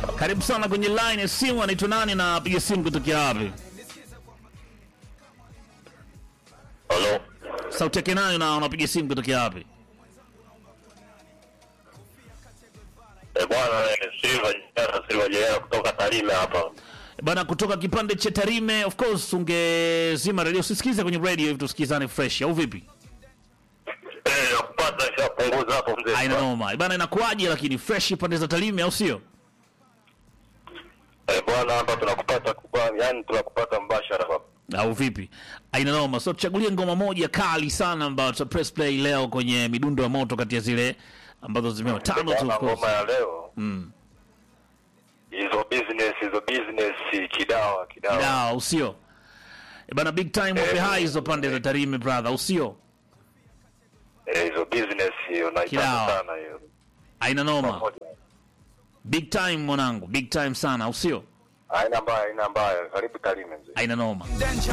Karibu sana kwenye line ya simu. Anaitwa nani na piga simu kutokea wapi? Halo. Sauti yake nayo na unapiga simu kutokea wapi? Eh, bwana eh, Silva Jera Silva Jera kutoka Tarime hapa. Bana, kutoka kipande cha Tarime. Of course ungezima radio usisikize kwenye radio hivi tusikizane fresh, au vipi? Eh, nakupata shapunguza hapo mzee. Aina noma bana, inakuwaje lakini fresh pande za Tarime, au sio? Eh, bwana hapa tunakupata kwa yani tunakupata mbashara hapa. au vipi? Aina noma. So tuchagulie ngoma moja kali sana ambayo tuta press play leo kwenye midundo ya moto, kati ya zile ambazo zimewa tano tu, Bwana of course. ngoma ya leo. Mm. Hizo business hizo business kidawa kidawa. Da, usio E bana, big time wape hai hizo pande za Tarime brother, usio Eh, hizo business hiyo Kidawa. naipenda sana hiyo. aina noma, Pamoja. big time mwanangu, big time sana, usio Haina mbaya, haina mbaya. Karibu Tarime mzee. aina noma. Danger.